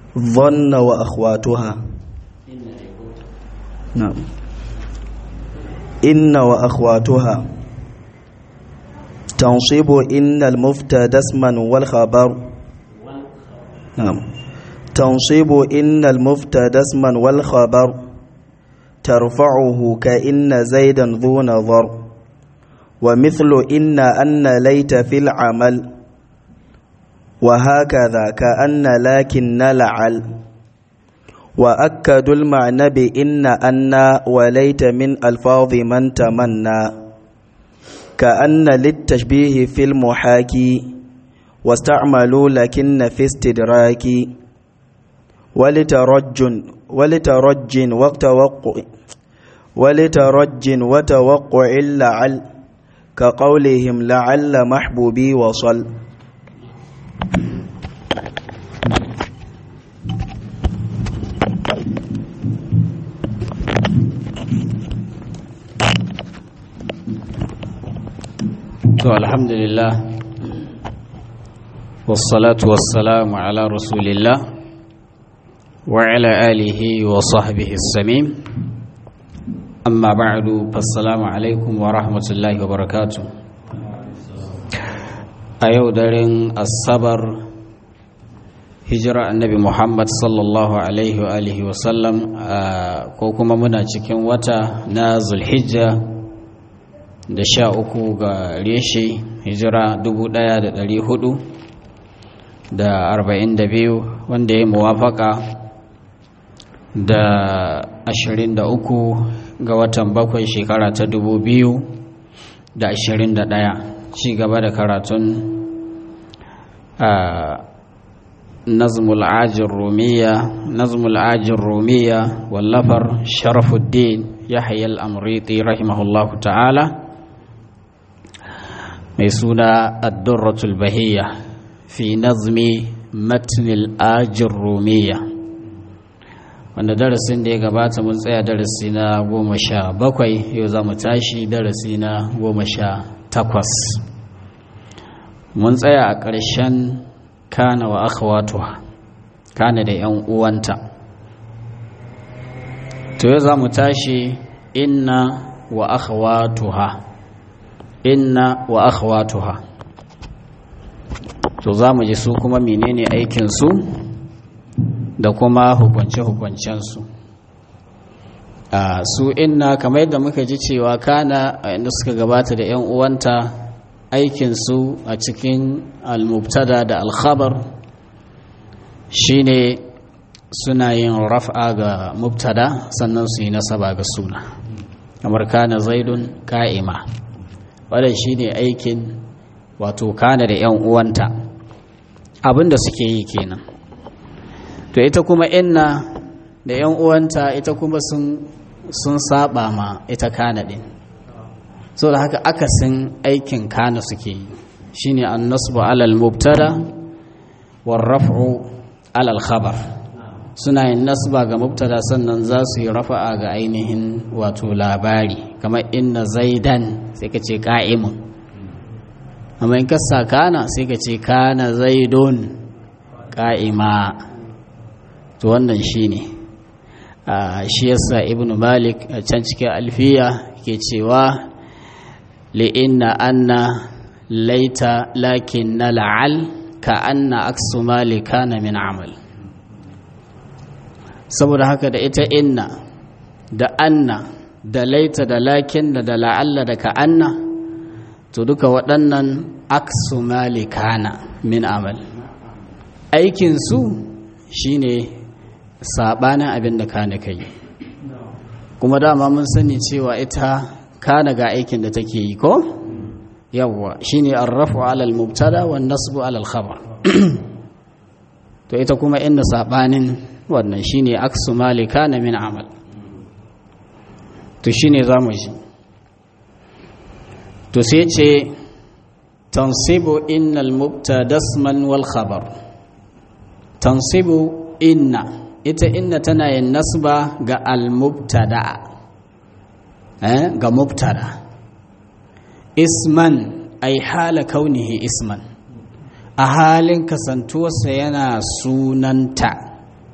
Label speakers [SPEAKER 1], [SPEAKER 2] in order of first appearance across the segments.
[SPEAKER 1] ظن وأخواتها نعم إن وأخواتها تنصب إن المفتدى اسما والخبر نعم تنصب إن المفتدى اسما والخبر ترفعه كإن زيدا ذو نظر ومثل إن أن ليت في العمل وهكذا كأن لكن لعل وأكدوا المعنى بإن أن وليت من ألفاظ من تمنى كأن للتشبيه في المحاكي واستعملوا لكن في استدراك ولترج ولترج وتوقع ولترج وتوقع لعل كقولهم لعل محبوبي وصل
[SPEAKER 2] to alhamdulillah wassalatu wassalamu ala rasulillah wa ala alihi wa sahbihi samim amma ba'du fassalamu alaikum wa rahmatullahi wa barakatuh a yau daren asabar hijira annabi muhammad sallallahu alaihi wa alihi wa sallam ko kuma muna cikin wata na zulhijja da sha uku ga reshe hijira dubu ɗaya da ɗari hudu da arba'in da biyu wanda ya muwafaka da ashirin da uku ga watan bakwai shekara ta dubu biyu da ashirin da ɗaya ci gaba da karatun a nazmul ajin rumiya nazmul ajin rumiya wallafar sharafuddin yahya al-amriti rahimahullahu ta'ala mai suna addurratul bahiyya fi nazmi matnil ajin rumiya wanda darasin da ya gabata mun tsaya darasi na goma sha bakwai yau za mu tashi darasi na goma sha takwas mun tsaya a ƙarshen kana wa akhawatuha kana da 'yan uwanta to yau za mu tashi inna wa akhawatuha inna wa akhwatuha to za mu ji su kuma menene aikinsu da kuma hukunce-hukuncensu a su inna kamar yadda muka ji cewa kana inda suka gabata da 'yan uwanta aikinsu a cikin al-mubtada da al-khabar shine suna yin raf'a ga mubtada sannan su yi nasaba ga suna kamar kana zaidun ka'ima wadda shi ne aikin wato kana da 'yan uwanta abinda suke yi kenan to ita kuma inna da 'yan uwanta ita kuma sun saba ma ita kana din so da haka akasin aikin kana suke yi shine an nasbu alal mubtada war raf'u alal khabar suna yin nasba ga mubtada sannan za su yi rafa'a ga ainihin wato labari kamar inna zaidan sai ka ce ka'imun amma in ka sa kana sai ka ce kana zaidun ka'ima to wannan shi ne shi yasa ibnu malik a can cikin alfiya ke cewa li'inna anna laita lakin na la'al ka anna aksu mali kana min amal saboda haka da ita inna da anna da laita da lakin da da la'alla da ka'anna to duka waɗannan aksu malikana min amal aikinsu shine saɓanin abin da kana kai kuma dama mun sani cewa ita kana ga aikin da take yi ko yawwa shine arrafu alal mubtada wan nasbu alal khabar to ita kuma inda saɓanin wannan shine aksu malikana min amal to shine zamu ji to sai ce tansibu innal mubtada isman wal khabar tansibu inna ita inna tana yin nasba ga al mubtada eh ga mubtada isman ay hala kaunihi isman a halin kasantuwarsa yana sunanta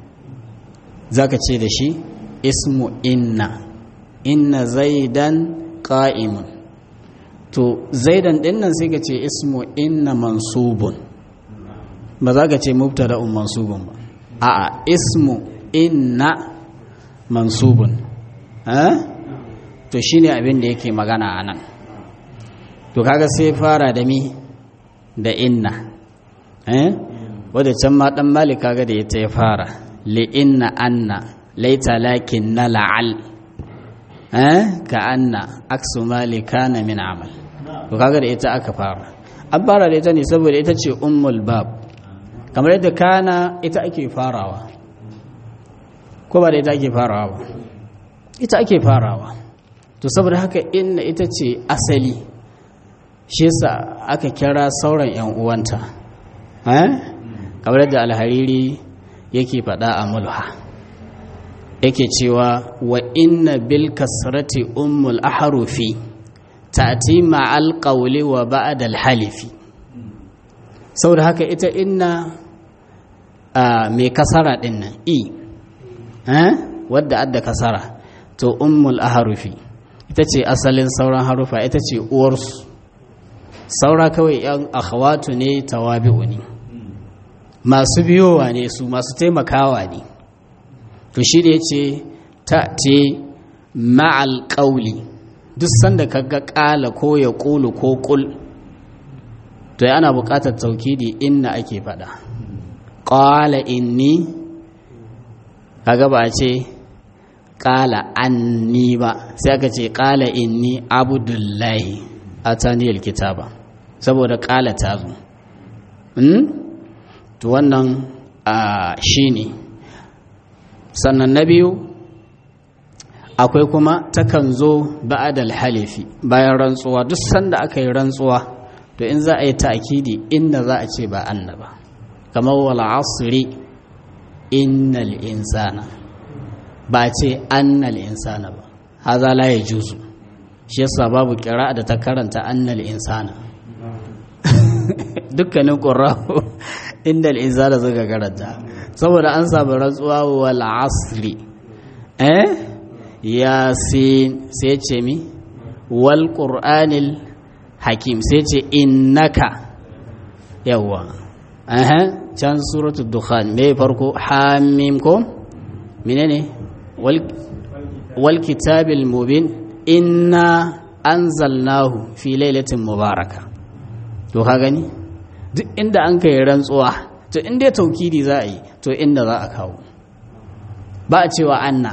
[SPEAKER 2] zaka ce da shi ismu inna inna zaidan qa'imun to zaidan din nan sai ka ce ismu inna mansubun ba za ka ce mubtada'un mansubun ba a'a ismu inna mansubun eh to shine abin da yake magana anan to kaga sai fara da mi da inna eh wadda can ma dan malik kaga da ita ya fara li inna anna laita lakin na la'al eh ka anna aksu malik kana min amal to kaga da ita aka fara an fara da ita ne saboda ita ce ummul bab kamar yadda kana ita ake farawa ko ba da ita ake farawa ba ita ake farawa to saboda haka inna ita ce asali shi yasa aka kira sauran yan uwanta eh kamar yadda alhariri yake faɗa a mulha yake cewa wa inna bil kasrati ummul ahrufi ta'ti ma'al qawli wa ba'da al halifi saboda haka ita inna mai kasara din nan i eh wadda adda kasara to ummul ahrufi ita ce asalin sauran harufa ita ce uwarsu saura kawai yan akhawatu ne tawabi'u ne masu biyowa ne su masu taimakawa ne to shi da ya ce ta ce ma'al ƙauli duk sanda ka ga ƙala ko ya ƙulu ko ƙul to ana buƙatar taukidi inna ake faɗa ƙala inni kaga ba a ce ƙala anni ba sai aka ce ƙala inni abudullahi a taniyar kitaba saboda ƙala ta zo to wannan shi ne sannan na biyu akwai kuma takan zo ba'adal halifi bayan rantsuwa duk sanda aka yi rantsuwa to in za a yi ta'kidi inda za a ce ba anna ba kamar wal asri innal insana ba ce annal insana ba haza la yajuzu shi yasa babu kira da ta karanta annal insana dukkanin qurra'u innal insana suka karanta saboda an samu rantsuwa wal asri eh yasin sai ce mi wal qur'anil hakim sai ce innaka yawa aha can suratul dukhan me farko hamim ko menene wal wal kitabil mubin inna anzalnahu fi lailatin mubaraka to ka gani duk inda an kai rantsuwa to inda taukidi za a yi to inda za a kawo ba a cewa anna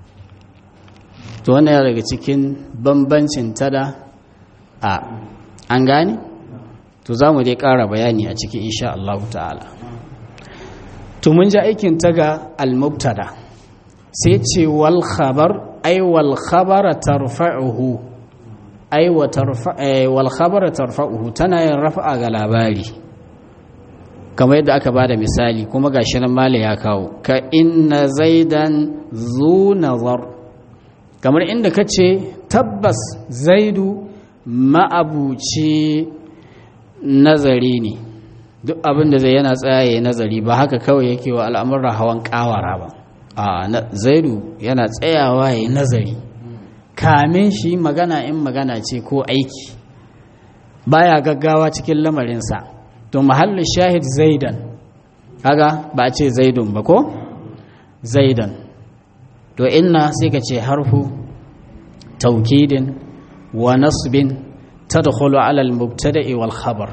[SPEAKER 2] to wannan yana daga cikin bambancin tada a an gane to za mu dai ƙara bayani a cikin insha Allah ta'ala to mun ji aikin ta ga al-mubtada sai ce wal khabar ay wal khabara tarfa'uhu ay wa tarfa wal khabara tarfa'uhu tana yin rafa'a ga labari kamar yadda aka bada misali kuma gashi nan mala ya kawo ka inna zaidan zu nazar kamar inda ka ce tabbas zaidu ma'abuci nazari ne duk abin da zai yana tsaye nazari ba haka kawai yake wa al'amuran hawan kawara ba a zaidu yana tsayawa ya nazari kamin shi magana in magana ce ko aiki baya gaggawa cikin lamarinsa to mahallin shahid zaidan kaga ba a ce zaidun ba ko zaidan to inna sai ka ce harfu taukidin wa nasbin tadkhulu ala al-mubtada'i wal khabar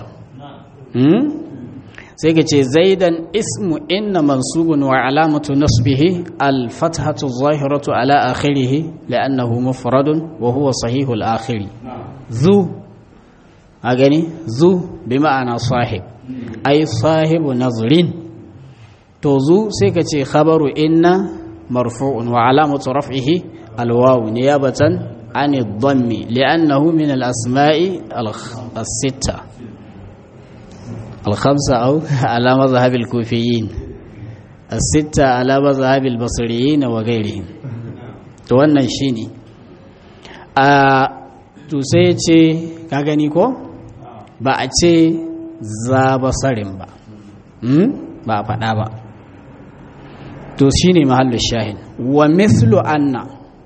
[SPEAKER 2] sai ka ce zaidan ismu inna mansubun wa alamatu nasbihi al-fathatu adh-dhahiratu ala akhirih li'annahu mufradun wa huwa sahihul akhiri zu a gani zu bi ma'ana sahib ai sahibu nazrin to zu sai ka ce khabaru inna marfu'un wa alamatu raf'ihi alwawu niyabatan an ad-dammi li'annahu min al-asma'i as-sitta al-khamsa aw ala madhhab al-kufiyyin as-sitta ala madhhab al-basriyyin wa ghayrihim to wannan shine a to sai ce ka gani ko ba a ce za basarin ba ba a faɗa ba to shine mahallu shahin wa mithlu anna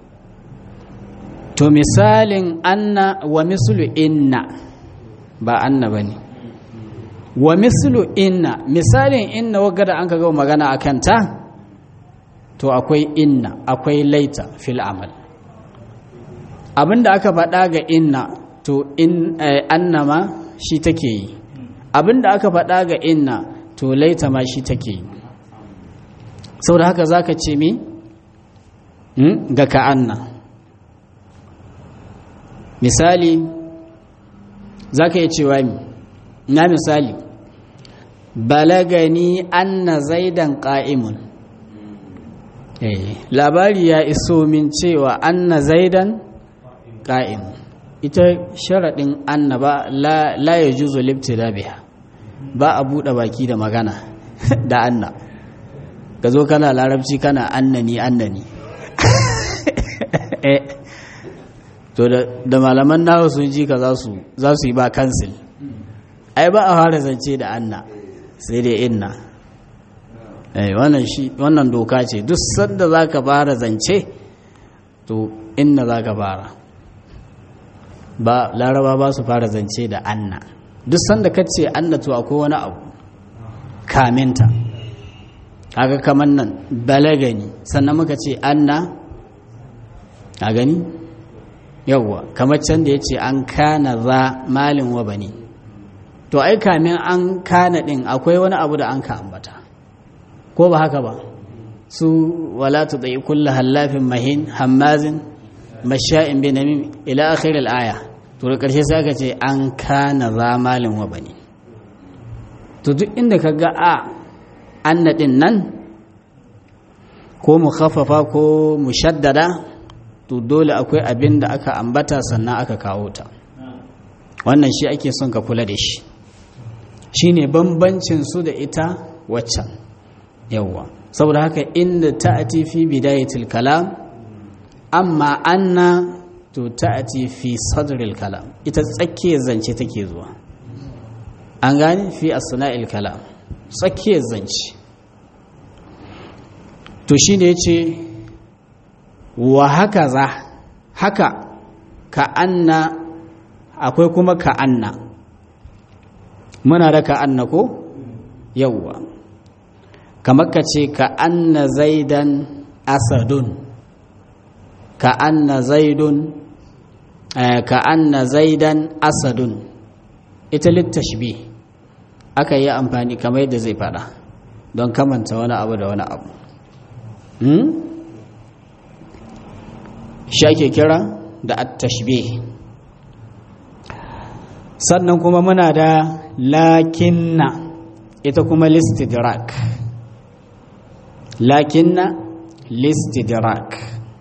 [SPEAKER 2] to misalin anna wa mislu inna ba anna bane wa mislu inna misalin inna wagga da an ka ga magana akan ta to akwai inna akwai laita fil amal abinda aka faɗa ga inna to in anna ma shi take yi abinda aka faɗa ga inna to laita ma shi take yi saboda haka zaka ce mi ga ka'anna misali za ka yi cewa mi na misali balagani anna zaidan ƙa'imun labari ya iso min cewa anna zaidan ƙa'imun ita sharaɗin anna ba la ya juzo da biya ba a buɗe baki da magana da anna ka zo kana larabci kana annani annani to da malaman nawa sun ji ka za su yi ba kansil ai ba a fara zance da anna sai dai inna wannan doka ce duk sanda za ka fara zance to inna za ka fara ba laraba ba su fara zance da anna duk sanda ka ce anna to akwai wani abu kaminta kaga kamar nan balagani sannan muka ce anna a gani yawwa kamar can da ya ce an kana za malin wa bani to ai kamin an kana din akwai wani abu da an ka ambata ko ba haka ba su wala tu dai kullu hallafin mahin hammazin masha'in bin namim ila akhir al-aya to da karshe sai aka ce an kana za malin wa bani to duk inda ka ga a anna din nan ko mukhaffafa ko mushaddada to dole akwai abin da aka ambata sannan aka kawo ta wannan shi ake son ka kula da shi shine bambancin su da ita waccan yawwa saboda haka inda ta'ati fi bidayatil kalam amma anna to ta'ati fi sadril kalam ita tsakiyar zance take zuwa an gane fi asna'il kalam tsakiyar zance to shine yace wa haka za haka ka anna akwai kuma ka anna muna da ka anna ko yawwa kamar ka ce ka anna zaidan asadun ka anna zaidun ka anna zaidan asadun ita littashbi aka yi amfani kamar yadda zai fada don kamanta wani abu da wani abu shi ake kira da attashbih sannan kuma muna da lakinna ita kuma listidrak lakinna listidrak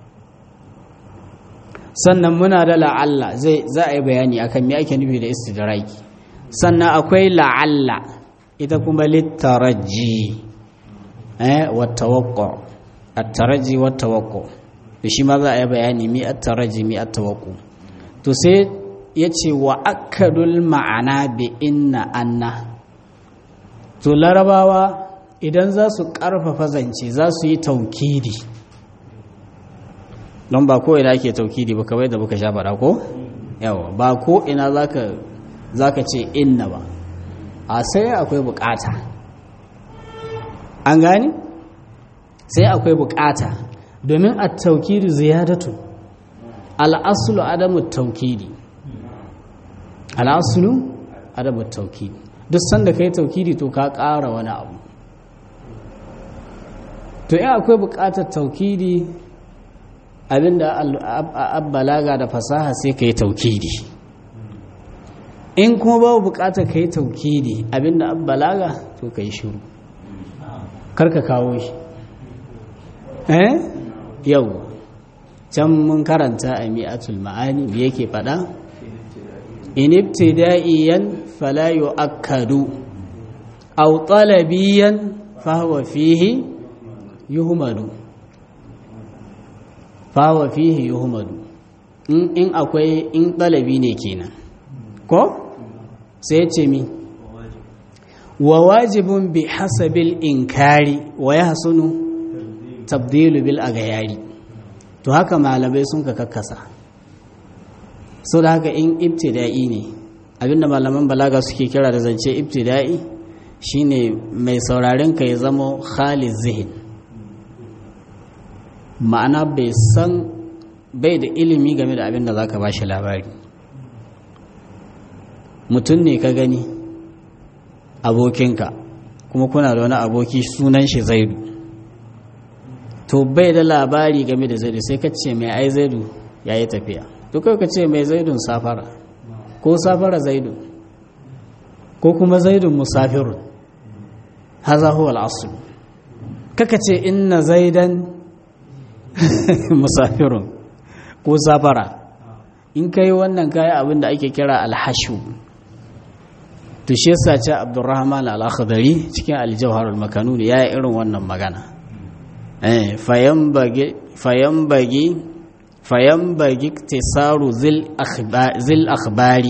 [SPEAKER 2] sannan muna da la'alla zai za a yi bayani akan me ake nufi da istidraki sannan akwai la'alla ita kuma littaraji eh wa tawaqqu at-taraji wa tawaqqu da shi ma za a yi bayani mi at-taraji mi at-tawaqqu to sai yace wa akadul ma'ana bi inna anna to larabawa idan za su karfafa zance za su yi taukidi don ba ko ina ake taukidi ba kawai da muka sha faɗa ko yawa ba ko ina zaka zaka ce inna ba a sai akwai bukata an gani sai akwai bukata domin a taukidi ziyadatu al'asulu adamu taukidi al'asulu adamu taukidi duk sanda ka yi taukidi to ka ƙara wani abu to yi akwai bukatar taukidi abinda abbalaga da fasaha sai ka yi taukidi in kuma babu bukatar ka yi taukidi abinda abbalaga to ka yi shuru karka kawo shi eh yau can mun karanta a mi'atul ma'ani da yake fada in ibtida'iyan fala yu'akkadu aw talabiyan fa huwa fihi yuhmadu fawa fihi yuhmadu in akwai in ɗalabi ne kenan ko sai ce mi wa wajibun bi hasabil inkari wa ya hasunu tabdilu bil agayari to haka malamai sun ka kakkasa so da haka in ibtida'i ne abinda malaman balaga suke kira da zance ibtida'i shine mai sauraren ka ya zama khalid zihin ma'ana bai san bai da ilimi game da abin da za ka ba shi labari mutum ne ka gani abokinka kuma kuna da wani aboki sunan shi zaidu to bai da labari game da zaidu sai ka ce mai ai zaidu ya yi tafiya to kai ka ce mai zaidun safara ko safara zaidu ko kuma zaidun musafirun haza huwa al'asul kaka ce inna zaidan musafirun ko safara in kai wannan kayi abin da ake kira alhashu to shi yasa ce abdurrahman al-akhdari cikin al-jawhar al-makanun ya yi irin wannan magana eh fayambage fayambage fayambage tisaru zil akhbari zil akhbari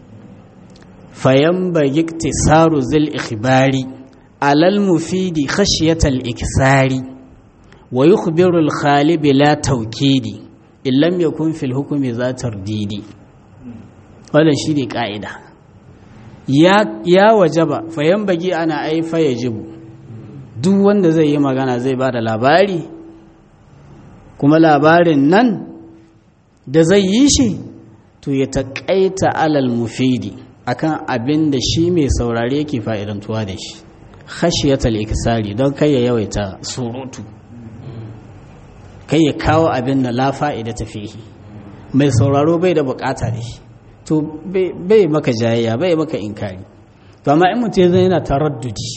[SPEAKER 2] fayambage tisaru zil ikhbari alal mufidi khashyatal iksari wa yukhbiru al-khalib la tawkidi illam yakun fil hukmi za tardidi wannan shine ka'ida ya ya wajaba fayan bagi ana ai fa yajibu duk wanda zai yi magana zai ba da labari kuma labarin nan da zai yi shi to ya taƙaita alal mufidi akan abin da shi mai saurare yake fa'idantuwa da shi khashiyatal iksari don kai ya yawaita surutu kai ya kawo abin da la fa'ida ta fihi mai sauraro bai da bukata da shi to bai maka jayayya bai maka inkari to amma in mutum zai yana taraddudi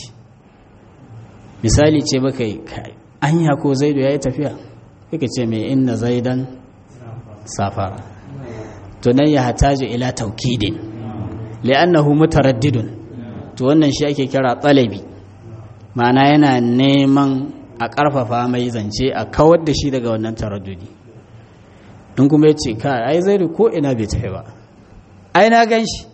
[SPEAKER 2] misali ce baka yi anya ko zaidu ya yi tafiya kake ce mai inna zaidan safara to nan ya hataju ila taukidin li'annahu mutaraddidun to wannan shi ake kira tsalabi ma'ana yana neman a ƙarfafa mai zance a kawar da shi daga wannan taraddudi in kuma ya ce ka ai zaidu ko ina bai tafi ba ai na gan shi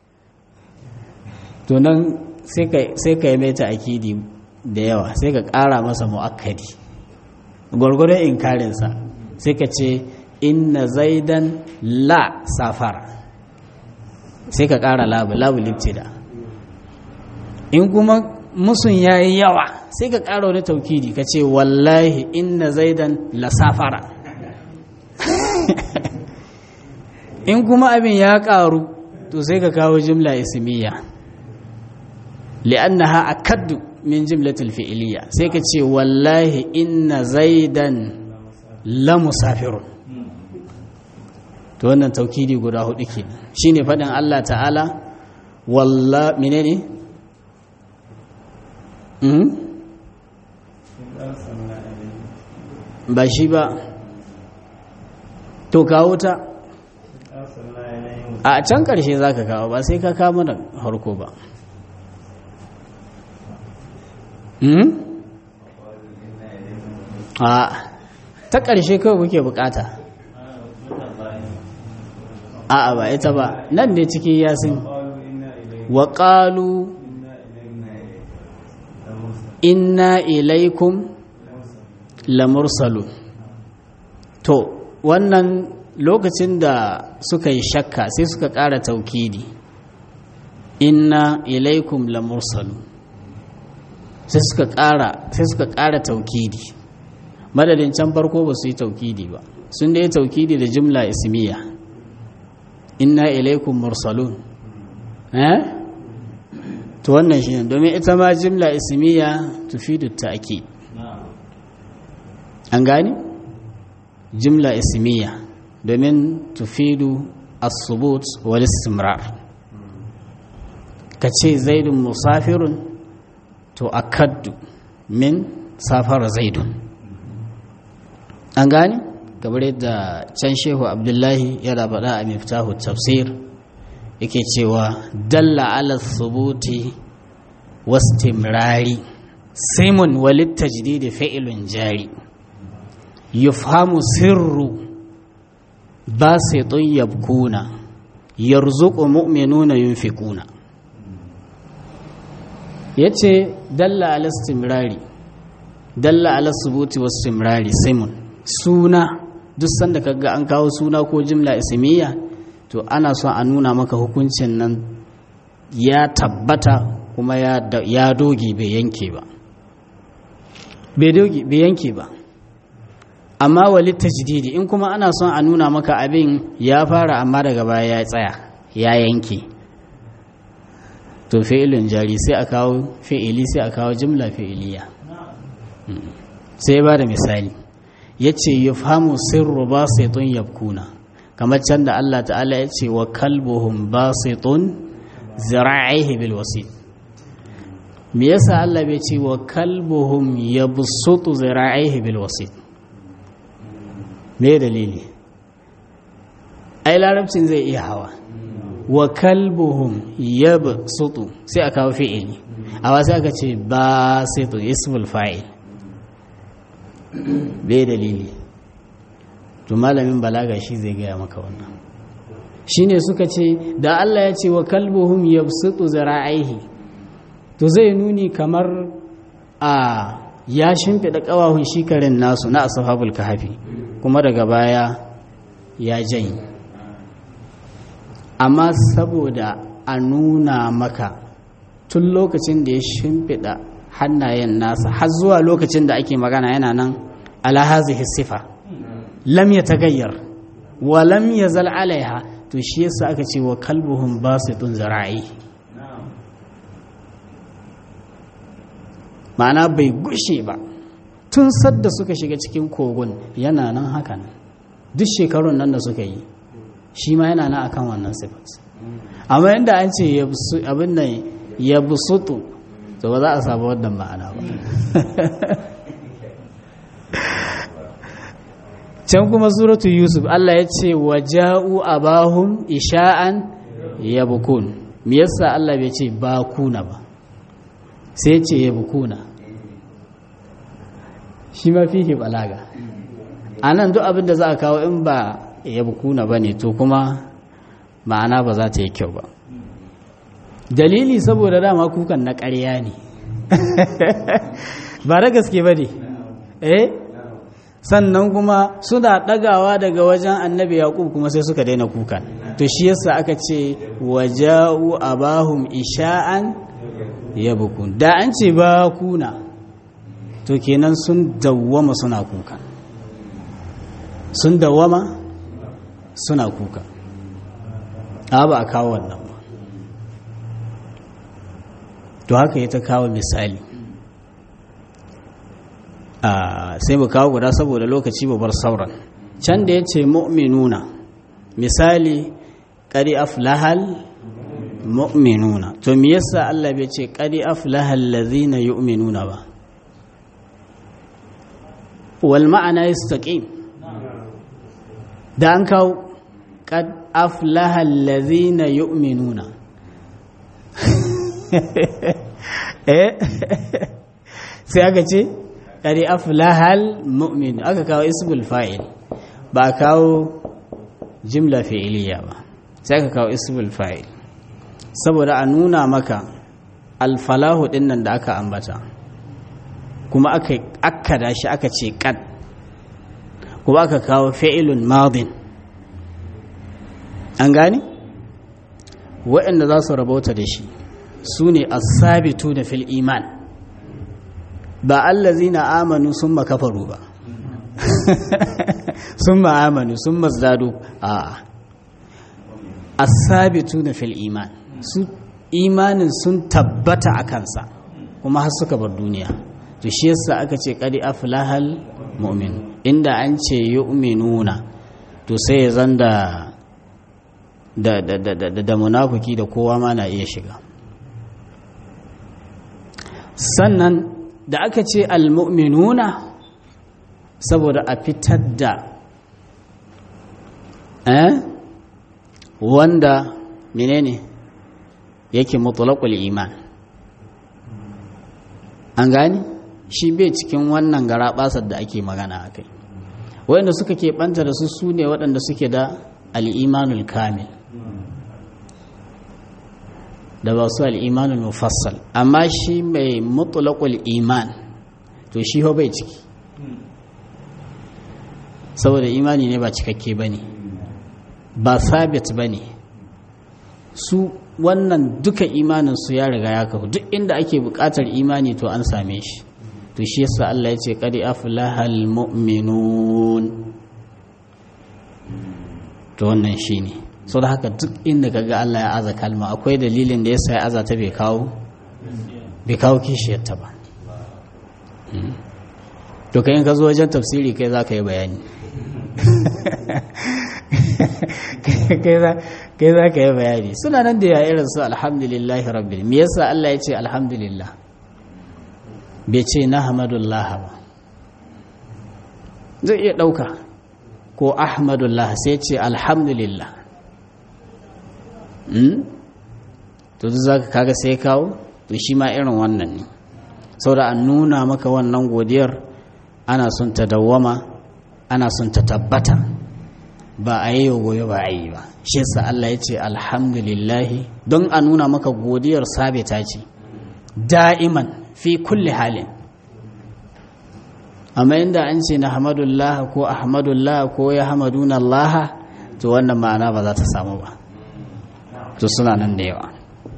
[SPEAKER 2] to nan sai ka yi mai akidi da yawa sai ka ƙara masa mu'akkadi gwargwadon inkarinsa sai ka ce inna zaidan la safara sai ka ƙara labu labu liftida in kuma musun ya yi yawa sai ka ƙara wani taukidi ka ce wallahi inna zaidan la safara in kuma abin ya ƙaru to sai ka kawo jimla ismiya li'annaha akaddu min jimlatil fi'iliya sai ka ce wallahi inna zaidan la musafirun to wannan taukidi guda hudu ke shine faɗin Allah ta'ala walla menene mm ba shi ba to kawo ta a can ƙarshe za ka kawo ba sai ka kawo mana harko ba a ta ƙarshe kawai kuke bukata a ba ita ba nan ne cikin yasin wa ƙalu inna ilaikum lamursalu to wannan lokacin da suka yi shakka sai suka ƙara taukidi inna ilaikum lamursalu sai suka ƙara sai suka ƙara taukidi madadin can farko ba su yi taukidi ba sun da yi taukidi da jimla ismiya inna ilaikum mursalun eh to wannan shi ne domin ita ma jimla ismiya tufidu ta'kid an gani jimla ismiya domin tufidu as-subut wal istimrar kace zaidun musafirun to akaddu min safar zaidun an gani kamar yadda can shehu abdullahi yana faɗa a miftahu tafsir yake cewa dalla ala thubuti wastimrari simun walit tajdidi fi'lun jari yufhamu sirru basitun yabkuna yarzuqu mu'minuna yunfikuna yace dalla ala istimrari dalla ala subuti wasu simrari simun suna duk sanda kaga an kawo suna ko jimla ismiya to ana son a nuna maka hukuncin nan ya tabbata kuma ya doge bai yanke ba bai doge bai yanke ba amma wali tajdidi in kuma ana son a nuna maka abin ya fara amma daga baya ya tsaya ya yanke to fi'ilin jari sai a kawo fi'ili sai a kawo jimla fi'iliya sai ba da misali ya ce ya famu sirru ba sai tun yabkuna kamar can da Allah ta'ala ya ce wa kalbuhum ba sai tun zira'ihi bil wasit me yasa Allah bai ce wa kalbuhum yabsutu zira'ihi bil wasit me dalili ai larabcin zai iya hawa wa kalbuhum yabsutu sai aka kawo fi'ili amma sai aka ce ba sai to ismul fa'il bai dalili to malamin balaga shi zai gaya maka wannan shine suka ce da Allah ya ce wa kalbuhum yabsutu zara'ihi to zai nuni kamar a ya shimfiɗa ƙawahun shikarin nasu na ashabul kahfi kuma daga baya ya janyi amma saboda a nuna maka tun lokacin da ya shimfiɗa hannayen nasa har zuwa lokacin da ake magana yana nan ala hazihi sifa lam ya tagayyar wa lam yazal alaiha to shi yasa aka ce wa kalbuhum basitun zara'i ma'ana bai gushe ba tun sadda suka shiga cikin kogon yana nan hakan duk shekarun nan da suka yi shi ma yana nan akan wannan sifat amma inda an ce abin nan ya busutu to ba za a samu wannan ma'ana ba can kuma suratu yusuf Allah ya ce wa ja'u abahum isha'an yabkun me yasa Allah bai ce bakuna ba sai ce yabkuna shi ma fihi balaga anan duk abin da za a kawo in ba yabkuna bane to kuma ma'ana ba za ta yi kyau ba dalili saboda dama kukan na ƙarya ne ba da gaske ba ne eh sannan kuma suna ɗagawa daga wajen annabi yaƙub kuma sai suka daina kukan to shi yasa aka ce waja'u abahum isha'an yabkun da an ce ba kuna to kenan sun dawwama suna kuka sun dawwama suna kuka a ba a kawo wannan ba to haka ya ta kawo misali sai mu kawo guda saboda lokaci bar sauran can da ya ce mu'minuna misali ƙari aflahal mu'minuna to me yasa Allah bai ce ƙari aflahal lazina yu'minuna ba wal ma'ana yastaqim da an kawo qad aflaha allazina yu'minuna eh sai aka ce qad aflaha almu'min aka kawo ismul fa'il ba kawo jimla fi'iliya ba sai aka kawo ismul fa'il saboda a nuna maka alfalahu dinnan da aka ambata kuma aka akkada shi aka ce kad kuma aka kawo fi'ilun madin an gane waɗanda za su rabauta da shi su ne asabitu da fil iman ba allazi na amanu sun makafaru ba sun ma'amanu sun mazdadu a asabitu da fil iman su imanin sun tabbata a kansa kuma har suka bar duniya to shi yasa aka ce qad aflahal mu'min inda an ce yu'minuna to sai ya zan da da da da da, da munafiki da kowa ma na iya shiga sannan da aka ce almu'minuna saboda a fitar da eh wanda menene yake mutlaqul iman an gani shi bai cikin wannan garaɓasar da ake magana a kai waɗanda suka keɓanta da su su ne waɗanda suke da al'imanul kamil da ba su al'imanul mufassal amma shi mai mutulakul iman to shi ho bai ciki saboda imani ne ba cikakke ba ne ba sabit ba ne su wannan duka imaninsu ya riga ya kafu duk inda ake buƙatar imani to an same shi to shi yasa Allah ya ce qadi aflahal mu'minun to wannan shine so da haka duk inda kaga Allah ya aza kalma akwai dalilin da yasa ya aza ta bai kawo bai kawo kishiyar ta ba to kai in ka zo wajen tafsiri kai za ka yi bayani kai za ka yi bayani suna nan da ya irin su alhamdulillahi rabbil me yasa Allah ya ce alhamdulillah bai ce na hamadullah ba zai iya ɗauka ko ahmadullah sai ce alhamdulillah to duk za ka kaga sai kawo to shi ma irin wannan ne sau da an nuna maka wannan godiyar ana son ta dawwama ana son ta tabbata ba a yi gobe ba a yi ba shi yasa Allah ya ce alhamdulillahi don a nuna maka godiyar sabita ce da'iman fi kulli halin amma inda an ce na hamadullah ko ahmadullah ko ya hamaduna Allah to wannan ma'ana ba za ta samu ba to suna nan da yawa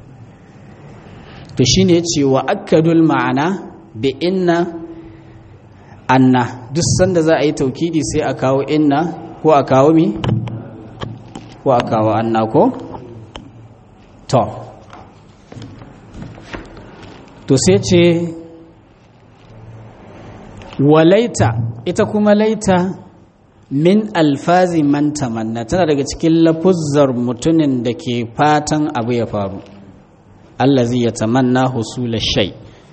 [SPEAKER 2] to shine yace wa akadul ma'ana bi inna anna duk sanda za a yi taukidi sai a kawo inna ko a kawo mi ko a kawo anna ko to to sai ce walaita ita kuma laita min alfazi man tamanna tana daga cikin lafuzzar mutumin da ke fatan abu ya faru allazi ya tamanna husula shay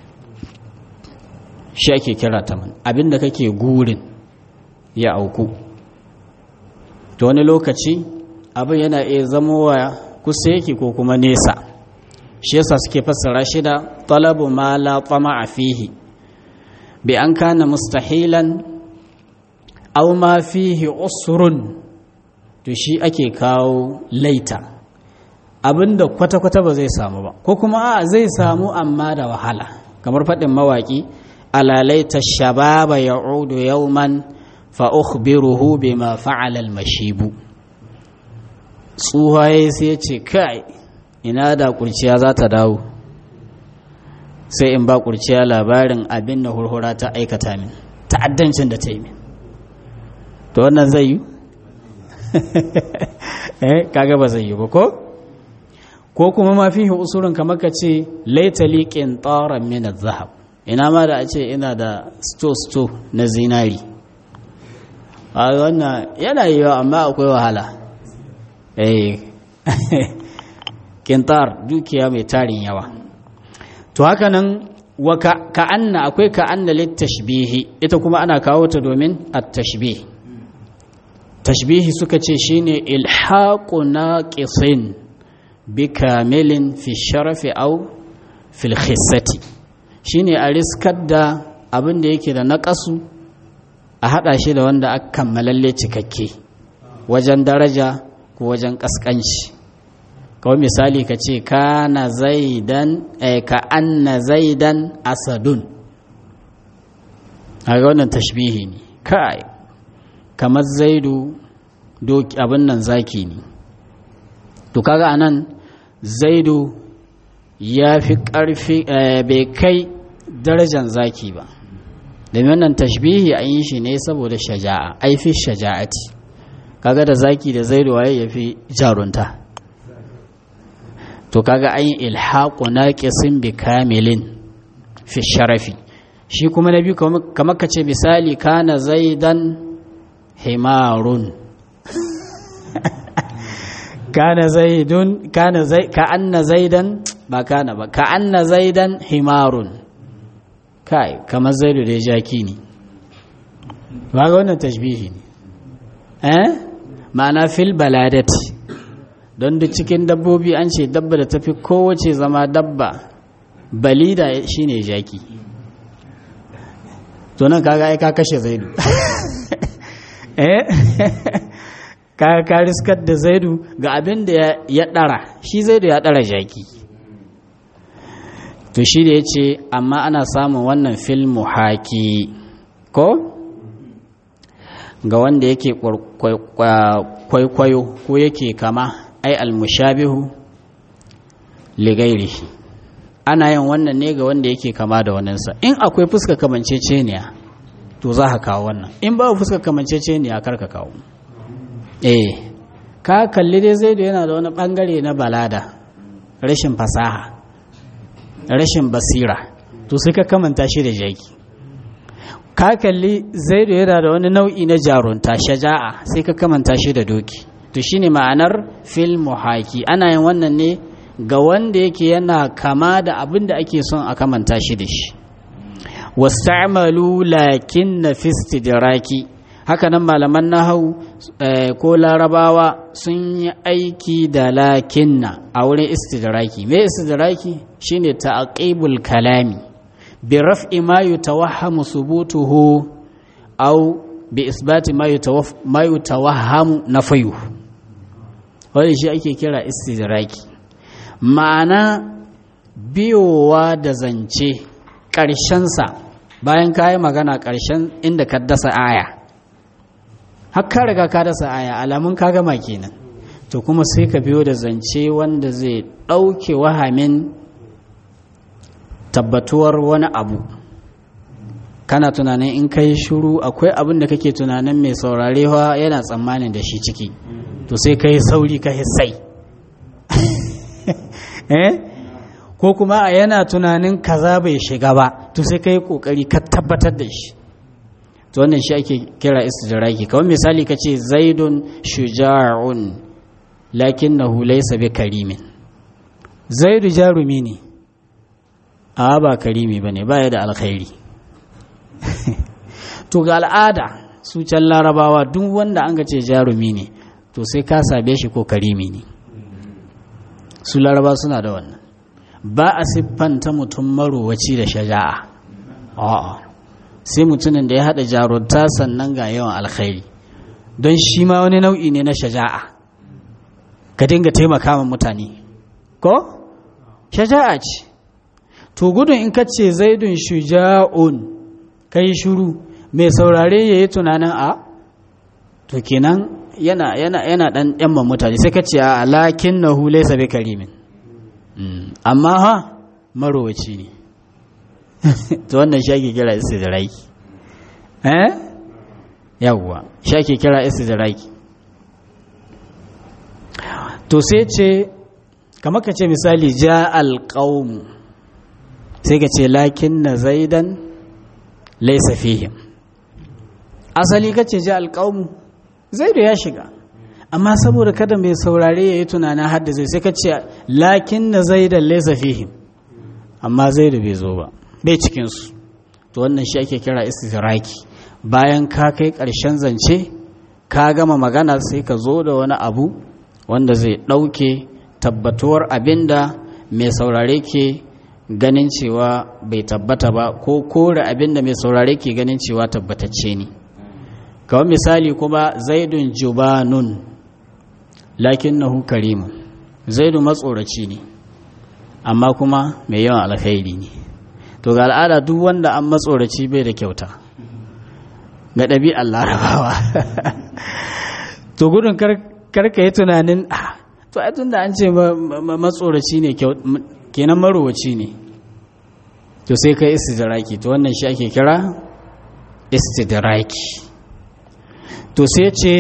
[SPEAKER 2] shi ake kira taman abinda kake gurin ya auku to wani lokaci abin yana iya zamowa kusa yake ko kuma nesa shi yasa suke fassara shi da talabu ma la tama'a fihi bi an kana mustahilan aw ma fihi usrun to shi ake kawo laita abinda kwata-kwata ba zai samu ba ko kuma a zai samu amma da wahala kamar faɗin mawaƙi alalaita shababa ya'udu yawman fa ukhbiruhu bima fa'ala al-mashibu tsuhaye sai ce kai ina da kurciya za ta dawo sai in ba kurciya labarin abin da hurhura ta aikata min ta'addancin da ta yi min to wannan zai yi eh kaga ba zai yi ba ko ko kuma ma fihi usurun kamar ka ce laita liqin taran min zahab ina ma da a ce ina da sto sto na zinari a wannan yana yiwa amma akwai wahala eh kintar dukiya mai tarin yawa to haka nan wa ka'anna akwai ka'anna littashbihi ita kuma ana kawo ta domin at-tashbih tashbihi suka ce shine ilhaqu naqisin bi kamilin fi sharafi aw fil khissati shine a riskar da abin da yake da naƙasu a haɗa shi da wanda aka kammalalle cikakke wajen daraja ko wajen ƙasƙanci kawai misali ka ce kana zaidan ka anna zaidan asadun a ga wannan tashbihi ne kai kamar zaidu abin nan zaki ne to kaga anan zaidu ya fi ƙarfi bai kai darajan zaki ba domin wannan tashbihi an yi shi ne saboda shaja'a aifi shaja'ati kaga da zaki da zaidu waye ya fi jarunta to kaga an yi ilhaƙu naqisin bi kamilin fi sharafi shi kuma na biyu kamar ka ce misali kana zaidan himarun kana zaidun kana zai ka anna zaidan ba kana ba ka anna zaidan himarun kai kamar zaidu da jaki ne ba ga wannan tashbihi ne eh ma'ana fil baladati don duk cikin dabbobi an ce dabba da tafi kowace zama dabba balida shine jaki to nan kaga ai ka kashe zaidu eh ka riskar da zaidu ga abin da ya ɗara shi zaidu ya ɗara jaki to shi da ya ce amma ana samun wannan fil muhaki ko ga wanda yake kwaikwayo ko yake kama ai almushabihu ligairihi ana yin wannan ne ga wanda yake kama da waninsa in akwai fuska kamanceceniya to za ka kawo wannan in ba fuska kamanceceniya kar ka kawo eh ka kalli dai zaidu yana da wani bangare na balada rashin fasaha rashin basira to sai ka kamanta shi da jaki ka kalli zaidu yana da wani nau'i na jarunta shaja'a sai ka kamanta shi da doki to shine ma'anar fil muhaki ana yin wannan ne ga wanda yake yana kama da abin da ake son a kamanta shi da shi wasta'malu lakin na fistidraki haka nan malaman nahau ko larabawa sun yi aiki da lakinna a wurin istidraki me istidraki shine ta'aqibul kalami bi raf'i ma yutawahhamu subutuhu aw bi isbati ma yutawahhamu nafayuhu wanda shi ake kira istidraki ma'ana biyowa da zance ƙarshensa bayan ka yi magana ƙarshen inda ka dasa aya har ka riga ka dasa aya alamun ka gama kenan to kuma sai ka biyo da zance wanda zai ɗauke wahamin tabbatuwar wani abu kana tunanin in ka yi shuru akwai abin da kake tunanin mai saurarewa yana tsammanin da shi ciki to sai ka yi sauri ka sai eh ko kuma a yana tunanin kaza bai shiga ba to sai ka yi kokari ka tabbatar da shi to wannan shi ake kira istidraki kawai misali ka ce zaidun shuja'un lakinnahu laysa bi karimin zaidu jarumi ne a ba karimi bane baya da alkhairi to ga al'ada su can larabawa duk wanda an ga ce jarumi ne to sai ka sabe shi ko karimi ne su laraba suna da wannan ba a siffanta mutum marowaci da shaja'a a'a sai mutumin da ya haɗa jarunta sannan ga yawan alkhairi don shi ma wani nau'i ne na shaja'a ka dinga taimaka wa mutane ko shaja'a ce to gudun in ka ce zaidun shuja'un ka yi shuru mai saurare ya yi tunanin a to kenan yana yana yana dan yamma mutane sai ka ce a lakin na hule sabi karimin amma ha marowaci ne to wannan shi ake kira istidraki eh yawwa shi ake kira istidraki to sai ce kamar ka ce misali ja alqaum sai ka ce lakin na zaidan laysa fihim asali ka ce ja alqaum zaidu ya shiga amma saboda kada mai saurare ya yi tunanin hadda zai sai ka ce lakin na zaidan laysa fihim amma zaidu bai zo ba bai cikinsu to wannan shi ake kira istiraki bayan ka kai ƙarshen zance ka gama magana sai ka zo da wani abu wanda zai ɗauke tabbatuwar abin da mai saurare ke ganin cewa bai tabbata ba ko kore abin da mai saurare ke ganin cewa tabbatacce ne kawai misali kuma zaidun jubanun lakinnahu karimun zaidu matsoraci ne amma kuma mai yawan alkhairi ne to ga al'ada duk wanda an matsoraci bai da kyauta ga ɗabi'ar larabawa to gudun karka yi tunanin to ai tunda an ce matsoraci ne kenan marowaci ne to sai kai istidraki to wannan shi ake kira istidraki to sai ce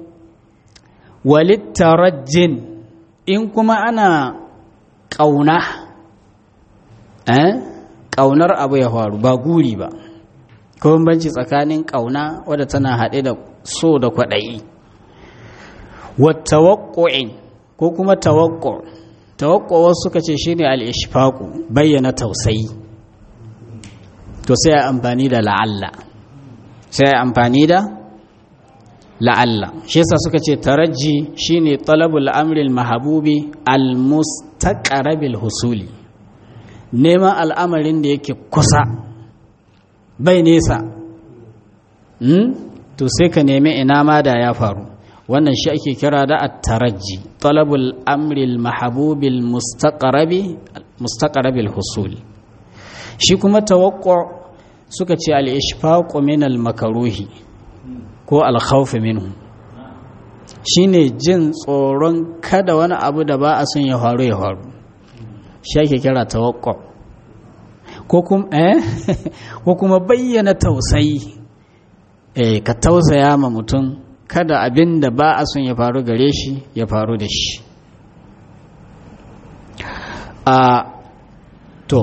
[SPEAKER 2] walittarajin in kuma ana ƙauna eh ƙaunar abu ya faru ba guri ba ko banci tsakanin ƙauna wadda tana haɗe da so da kwaɗayi wattawakko'in ko kuma tawakko tawakko wasu suka ce shine al-ishfaqu bayyana tausayi to sai a amfani da la'alla sai a amfani da la'alla shi yasa suka ce taraji shine talabul amri al-mahbubi al-mustaqrabil husuli neman al'amarin da yake kusa bai nesa to sai ka nemi ina ma da ya faru wannan shi ake kira da at-taraji talabul amri al-mahbubi al-mustaqrabi mustaqrabil husuli shi kuma tawakko suka ce al-ishfaqu min al-makaruhi ko al-khawf minhu shine jin tsoron kada wani abu da ba a son ya faru ya faru shi ake kira tawakko ko kuma eh ko kuma bayyana tausayi eh ka tausaya ma mutum kada abin da ba a son ya faru gare shi ya faru da shi a to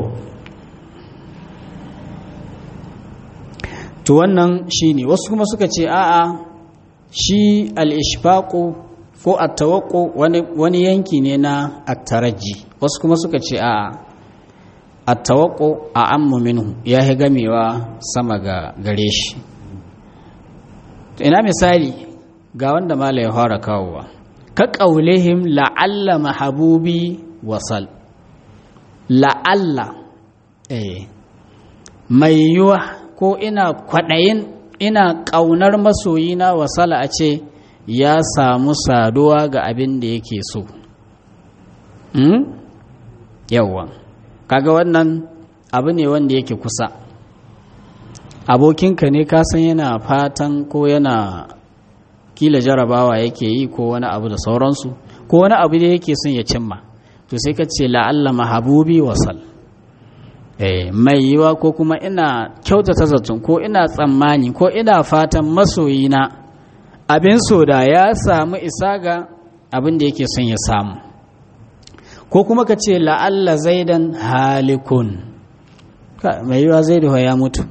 [SPEAKER 2] to wannan shi ne wasu kuma suka ce a'a shi al'ishfaƙo ko attawakko wani yanki ne na attaraji wasu kuma suka ce a'a attawakko a ammu minhu ya yi gamewa sama ga gare shi ina misali ga wanda mala ya fara kawowa ka ƙaulihim la'alla mahabubi wasal la'alla eh mai yiwa ko ina kwaɗayin ina ƙaunar masoyina wasala a ce ya samu saduwa ga abin da yake so hmm? yawwa kaga wannan abu ne wanda yake kusa abokinka ne kasan yana fatan ko yana kila jarabawa yake yi ko wani abu da sauransu ko wani abu da yake son ya cimma to sai ka ce la'alla mahabubi wasal eh mai yiwa ko kuma ina kyautata zaton ko ina tsammani ko ina fatan masoyina abin so da ya samu isa ga abin da yake son ya samu ko kuma ka ce la'alla zaidan halikun mai yiwa zaidu ya mutu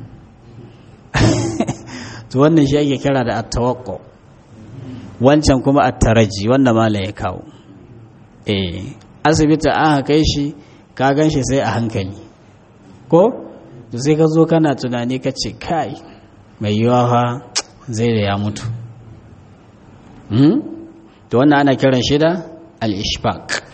[SPEAKER 2] to wannan shi ake kira da attawakko wancan kuma attaraji wanda mala ya kawo eh asibiti an kai shi ka gan shi sai a hankali ko to sai ka zo kana tunani ka ce kai mai yiwa fa zai da ya mutu to wannan ana kiran shi da al-ishfaq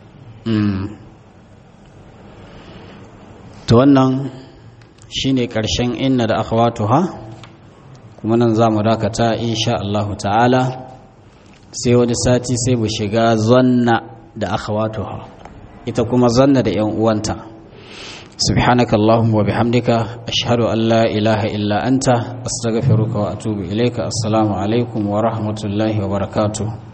[SPEAKER 2] to wannan shine karshen inna da akhawatuha kuma nan za mu dakata insha Allah ta'ala sai wani sati sai mu shiga zanna da akhawatuha ita kuma zanna da yan uwanta سبحانك اللهم وبحمدك أشهد أن لا إله إلا أنت أستغفرك وأتوب إليك السلام عليكم ورحمة الله وبركاته